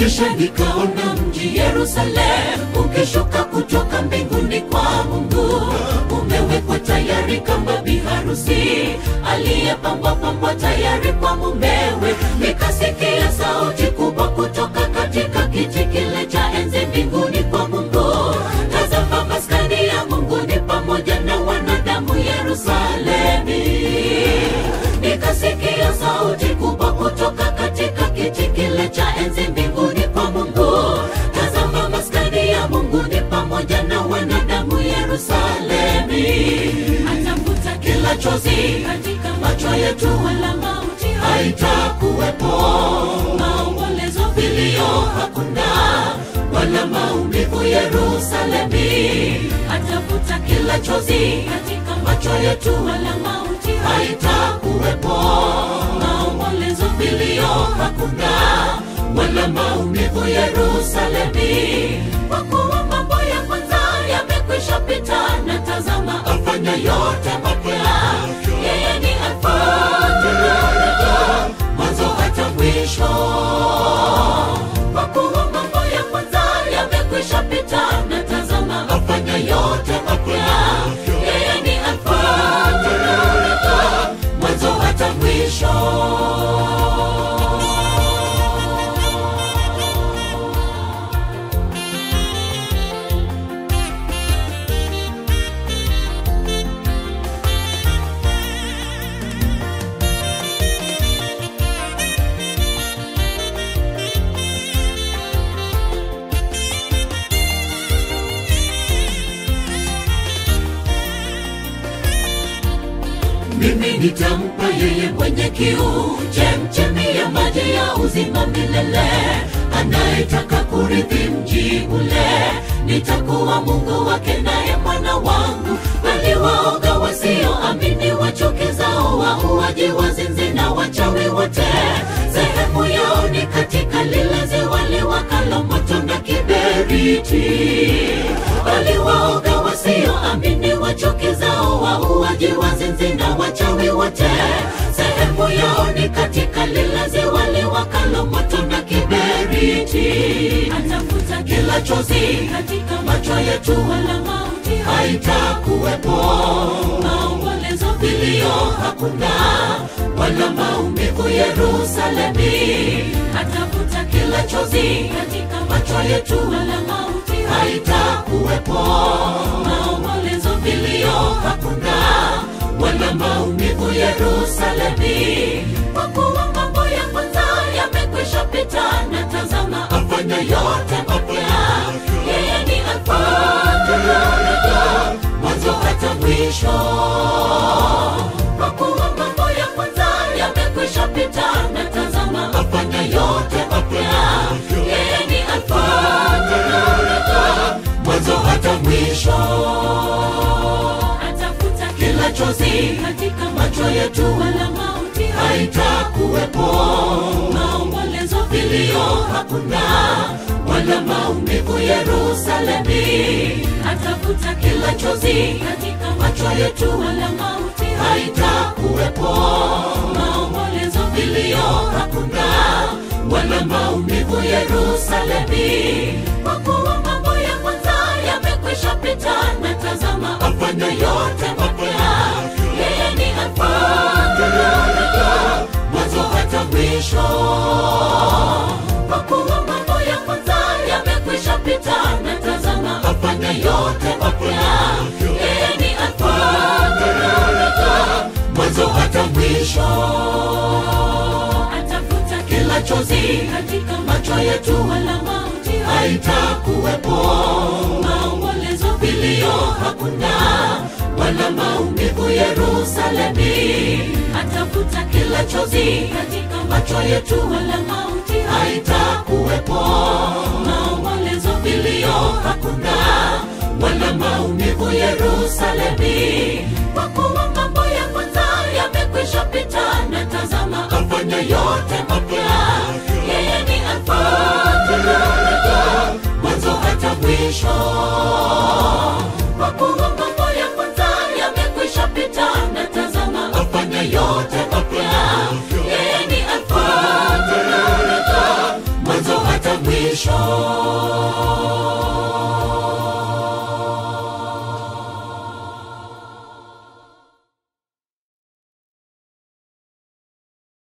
kisha nikaona mji Yerusalemu ukishuka kutoka mbinguni kwa Mungu, umewekwa tayari kama biharusi aliyepambwa pambwa tayari kwa mumewe. Nikasikia sauti kubwa kutoka katika kiti kile cha enzi mbinguni kwa Mungu, tazama maskani ya Mungu ni pamoja na wanadamu Yerusalemi. Nikasikia sauti kubwa kutoka katika kiti kile cha enzi mbinguni kwa Mungu, tazama maskani ya Mungu ni pamoja na wanadamu Yerusalemi. Atafuta kila chozi katika macho yetu, wala mauti haitakuwepo, maombolezo, vilio hakuna, wala maumivu Yerusalemi. Atafuta kila chozi katika macho yetu, wala mauti haitakuwepo, maombolezo, vilio hakuna, wala maumivu Yerusalemi. Kwa kuwa mambo ya kwanza yamekwisha pita, na tazama afanya yote mapya. Yeye ni Alfa na Omega, mwanzo hata mwisho. Kwa kuwa mambo ya kwanza yamekwisha pita, na tazama afanya yote mapya. Yeye ni Alfa na Omega, mwanzo hata mwisho. mimi nitampa yeye mwenye kiu chemchemi ya maji ya uzima milele anayetaka kurithi mji ule nitakuwa mungu wake naye mwana wangu bali waoga wasioamini wachukizao wauaji wazinzi na wachawi wote sehemu yao ni katika lile ziwa liwakalo moto na kiberiti bali waoga wasioamini wachukizao wauaji wazinzi na wachawi wote sehemu yao ni katika lile ziwa liwakalo moto na kiberiti atafuta kila chozi katika macho yetu wala mauti haitakuwepo maombolezo vilio hakuna wala maumivu yerusalemi atafuta kila chozi katika macho yetu wala mauti haitakuwepo maombolezo vilio hakuna wala maumivu yerusalemi kwa kuwa mambo ya kwanza yamekwisha pita na tazama afanya yote mapya yeye ni alfa na omega mwanzo hata mwisho kwa kuwa mambo ya kwanza yamekwisha pita na tazama afanya yote mapya yeye ni alfa na omega mwanzo hata mwisho atafuta kila chozi katika macho yetu wala mauti haitakuwepo maombolezo vilio hakuna wala maumivu yerusalemi atafuta kila chozi katika macho yetu wala mauti haitakuwepo maombolezo vilio hakuna wala maumivu yerusalemi kwa kuwa mambo ya kwanza yamekwisha pita na tazama afanya yote mapya yeye ni alfa na omega mwanzo hata mwisho kwa kuwa mambo ya kwanza yamekwisha pita na tazama afanya yote mapya yeye ni alfa na omega mwanzo hata mwisho atafuta kila chozi katika macho yetu wala mauti haitakuwepo maombolezo vilio hakuna wala maumivu yerusalemi atafuta kila chozi katika macho yetu wala mauti haitakuwepo maombolezo vilio hakuna wala maumivu yerusalemi kwa kuwa mambo ya kwanza yamekwisha pita na tazama afanya yote mapya yeye ni alfa na omega mwanzo hata mwisho kwa kuwa mambo ya kwanza yamekwisha pita na tazama afanya yote mapya yeye ni alfa na omega mwanzo hata mwisho mwisho